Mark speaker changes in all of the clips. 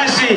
Speaker 1: basi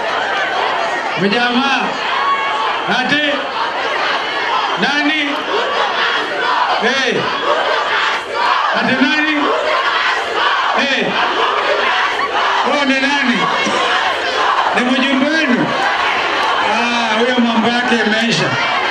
Speaker 1: mjamaa ati nani hey. ati nani hey. huyo ni nani ni mjumbe wenu Ah, huyo mambo yake imeisha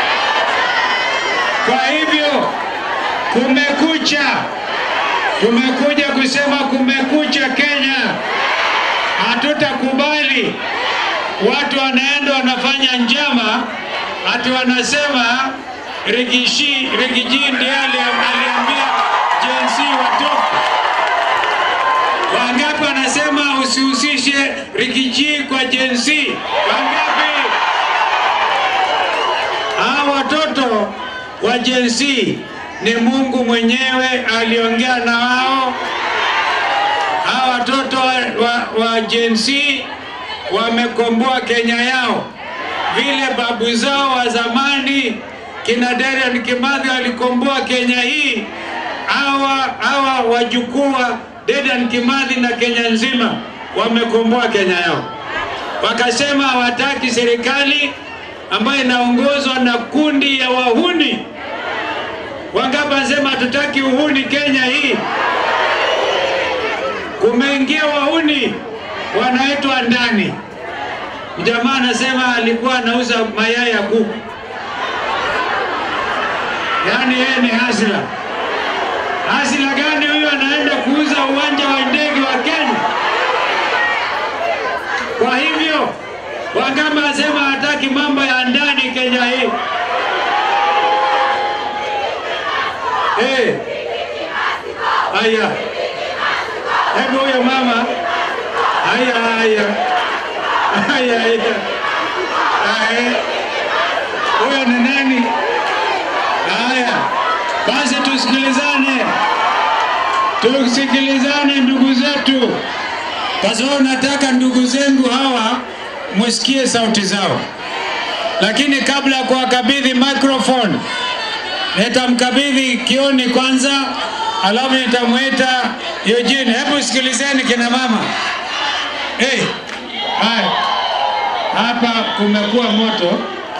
Speaker 1: kwa hivyo kumekucha tumekuja kusema kumekucha kenya hatutakubali watu wanaenda wanafanya njama ati wanasema Rigishi Rigiji ndiye ali- aliambia Gen Z watoke. Wangapi wanasema usihusishe Rigiji kwa Gen Z? Wangapi? Hawa watoto wa Gen Z ni Mungu mwenyewe aliongea na wao. Hawa watoto wa, wa, wa Gen Z wamekomboa Kenya yao, vile babu zao wa zamani kina Dedan Kimathi walikomboa Kenya hii. Hawa hawa wajukuu wa Dedan Kimathi na Kenya nzima wamekomboa Kenya yao, wakasema hawataki serikali ambayo inaongozwa na kundi ya wahuni. Wangapi wanasema hatutaki uhuni Kenya hii? Kumeingia wahuni wanaitwa ndani. Jamaa anasema alikuwa anauza mayai ya kuku, yaani yeye ni hasila. Hasila gani huyo? Anaenda kuuza uwanja wa ndege wa Kenya. Kwa hivyo Wangapi anasema hataki mambo ya ndani Kenya hii? Hey. Haya, hebu huyo mama, haya haya haya haya, Haya. huyo ni nani? Haya, basi tusikilizane, tusikilizane ndugu zetu, kwa sababu nataka ndugu zangu hawa musikie sauti zao, lakini kabla ya kuwakabidhi microphone nitamkabidhi Kioni kwanza, alafu nitamwita Eugene. Hebu sikilizeni kina mama. Hey, haya hapa kumekuwa moto.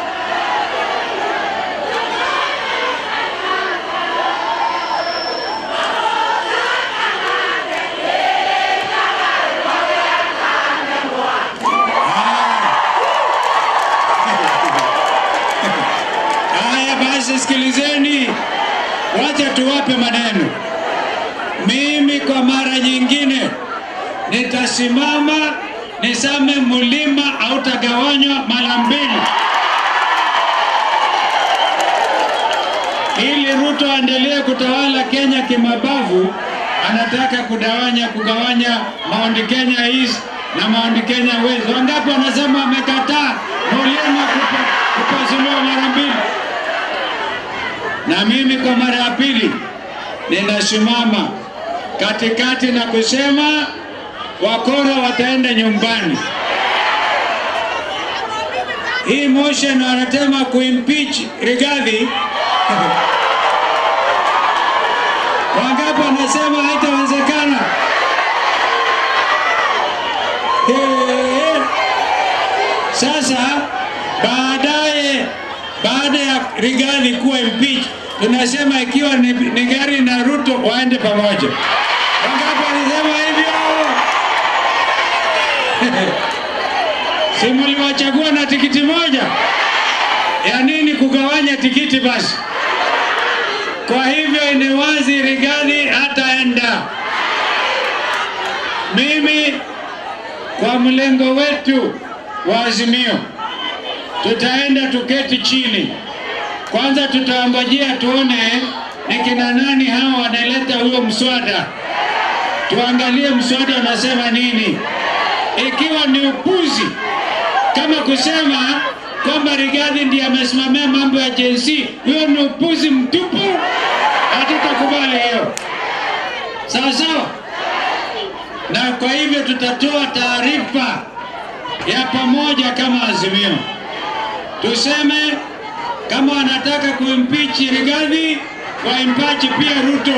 Speaker 1: Haya basi, sikilizeni, wacha tuwape maneno. Mimi kwa mara nyingine nitasimama niseme mlima hautagawanywa mara mbili, ili Ruto aendelee kutawala Kenya kimabavu. Anataka kudawanya kugawanya Mount Kenya East na Mount Kenya West. Wangapi wanasema amekataa mlima kupa, kupasuliwa mara mbili? Na mimi kwa mara ya pili ninasimama katikati na kusema wakora wataenda nyumbani. Hii motion wanasema kuimpeach Rigathi. Wangapi wanasema haitawezekana? Eh, Sasa baadaye, baada ya Rigathi kuwa impeach, tunasema ikiwa ni, ni gari na Ruto waende pamoja. Wangapi walisema hivyo? si mliwachagua na tikiti moja? Ya nini kugawanya tikiti basi? Kwa hivyo ni wazi Rigathi hataenda. Mimi kwa mlengo wetu wa Azimio tutaenda tuketi chini kwanza, tutaongojea tuone ni kina nani hawa wanaleta huyo mswada, tuangalie mswada unasema nini. Ikiwa ni upuzi kama kusema kwamba Rigathi ndiye amesimamia mambo ya Gen Z, hiyo ni upuzi mtupu, hatutakubali hiyo. Sawa sawa, na kwa hivyo tutatoa taarifa ya pamoja kama Azimio, tuseme kama wanataka kuimpichi Rigathi waimpachi pia Ruto.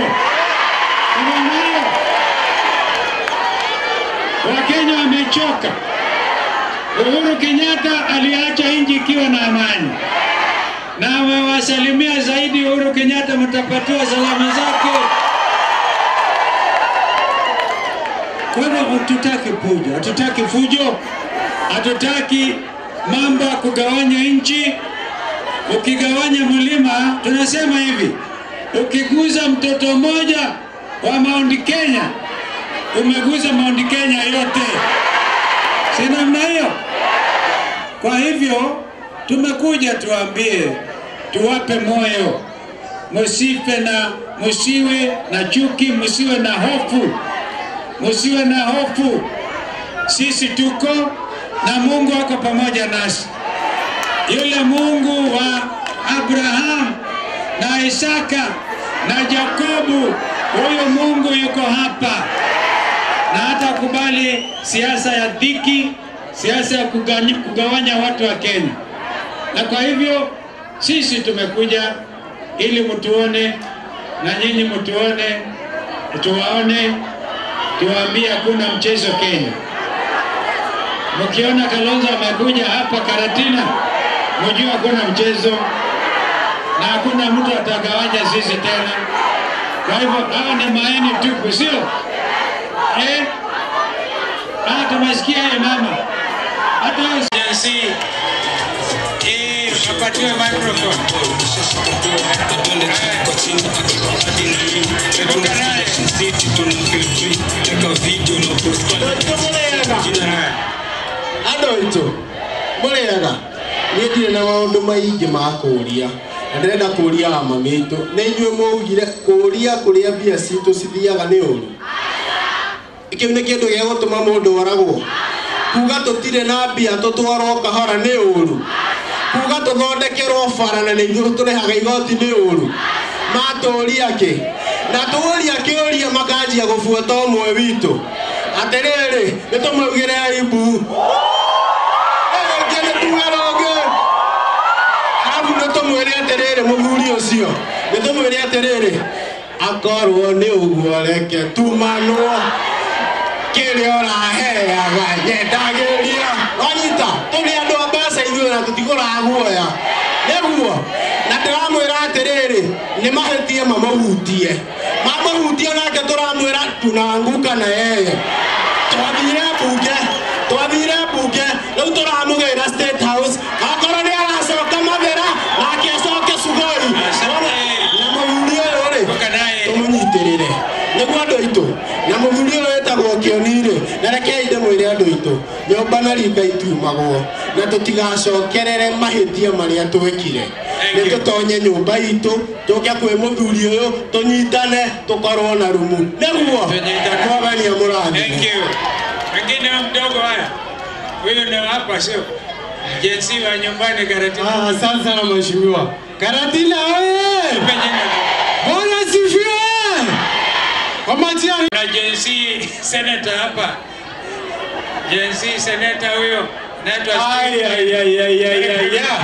Speaker 1: Unaona hiyo? Wakenya wamechoka, Uhuru Kenyatta aliacha nchi ikiwa na amani, na amewasalimia zaidi. Uhuru Kenyatta, mtapatiwa salama zake. Kwa hivyo hatutaki fujo, hatutaki fujo, hatutaki mambo ya kugawanya nchi. Ukigawanya mlima, tunasema hivi, ukiguza mtoto mmoja wa Mount Kenya, umeguza Mount Kenya yote, si namna hiyo? Kwa hivyo tumekuja tuambie, tuwape moyo, musife na musiwe na chuki, musiwe na hofu, musiwe na hofu. Sisi tuko na Mungu ako pamoja nasi. Yule Mungu wa Abraham na Isaka na Yakobo, huyo Mungu yuko hapa na hata kubali siasa ya dhiki, siasa ya kuganya- kugawanya watu wa Kenya. Na kwa hivyo sisi tumekuja ili mtuone na nyinyi mtuone, tuwaone, tuwaambie hakuna mchezo Kenya. Mkiona Kalonzo amekuja hapa Karatina, mjue hakuna mchezo na hakuna mtu atagawanya sisi tena. Kwa hivyo hawa ni maeni tupu, sio eh? Ah, tumesikia ye mama, hata wewe si eh, apatiwe microphone.
Speaker 2: andå aitå må rä ega niä ndirä na maå ndå maingä ma kå ria na ndärenda kå ria ama mitå nä inyuä maugire kå ria kå rä a mbia citå cithiaga nä å ru kä u nä kä ndå gä a gå tå ma må ndå oragwo kuga tå tirä na mbia tå twarwo kahora nä å ru kuga tå thondekerwo bara na nä ithuä tå rehaga igoti nä å ru matå ria kä na tå ria kä å ria makanjia gå buata å mwe witå atä rä rä nä tå maugä re aibu rĩngĩ nĩ tuge rũngĩ arabu nĩ tũmwĩre atĩrĩrĩ mũthuri ũcio nĩ tũmwĩre atĩrĩrĩ akorwo nĩ ũguo reke tumanwo kĩrĩa ũraheaga nyendagĩria wanyita tũrĩ andũ a mbeca ithuĩ na tũtigũraga guoya nĩguo na ndĩramwĩra atĩrĩrĩ nĩ mahĩtie mamahutie mamahutie nake tũramwĩra tunanguka na yeye twathire mbunge twathire mbunge rĩu tũramũgĩra state house akorwo nĩ aracoka mathĩra nake acoke sugoi na mũthuri ũyũ rĩ
Speaker 1: Ũka naye.
Speaker 2: tũmũnyitĩrĩre nĩguo andũ aitũ na mũthuri ũyũ wĩtagwo kĩoni-rĩ na rekei ndĩmwĩre andũ aitũ nyũmba na ringa itiumagwo na tũtigacokerere mahĩtia marĩa twekire
Speaker 1: Thank
Speaker 2: nĩ
Speaker 1: you.
Speaker 2: tũtonye nyũmba itũ tũke kwĩ mũthuri ũyũ tũnyitane tũkorwo na rumu nĩguo
Speaker 1: Tũnyitane.
Speaker 2: mwathani
Speaker 1: Thank
Speaker 2: amũrathime
Speaker 1: you. Wengine wa mdogo haya, huyu ni hapa sio jensi wa nyumbani Karatina.
Speaker 2: Ah, Asante sana mheshimiwa. Karatina oye!
Speaker 1: Mpe jina.
Speaker 2: Bwana sifiwe! Kwa majina
Speaker 1: na jensi senator hapa, jensi senator huyo naitwa Steve.
Speaker 2: ayayayayaya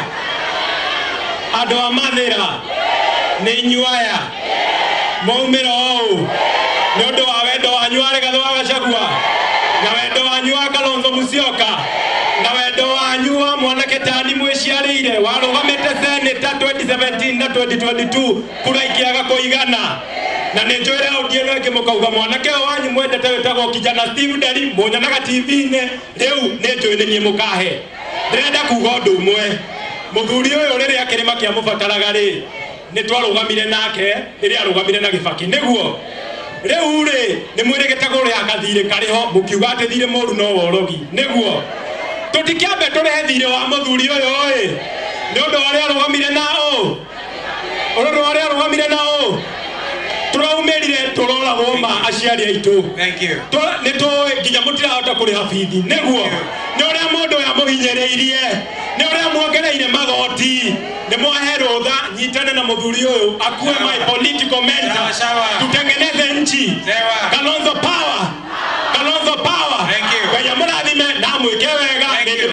Speaker 2: andå a mathä ra nä inyuaya maumä ra å nä å ndå wa wendo wanyu warä gathå wa gacagua na wendo wanyu wa kalonzo mucioka na wendo wanyu wa mwanake tani mwä ciarä ire warå gamä te senata 2017 na 2022 kura ikiaga kå igana na nä njå ä re audieno ä kä må kauga mwanake å wanyu mwendete wä tagwo kijana steve nderi må nyonaga tv-inä rä u nä njå ä nä niä må kahe ndärenda kuga å ndå å mwe må thuri å yå rä rä a kä rä ma kä amå bataraga rä nä twarå gamire nake rä rä arå gamire na gä baki nä guo rä u rä nä mwä rä gä tegå rä agathirä karä ho må kiuga atä thirä må ru no worogi nä guo tå tikäambe tå rehe thirä wa må thuri å yå ä nä å ndå warä arå gamire na å å ndå warä arå gamire na å tå raumä rire tå roragwo ma aciari aitå
Speaker 1: Thank you.
Speaker 2: nä tå nginya må tirahota kå rä ha bithi nä guo nä å rä a må ndå ya må hinyä rä irie nä å rä a mwongereire magoti nä mwahe rå tha nyitane na må thuri å yå akue
Speaker 1: Sawa.
Speaker 2: my political mentor
Speaker 1: Sawa, sawa.
Speaker 2: tutengeneze nchi
Speaker 1: Sawa.
Speaker 2: kalonzo power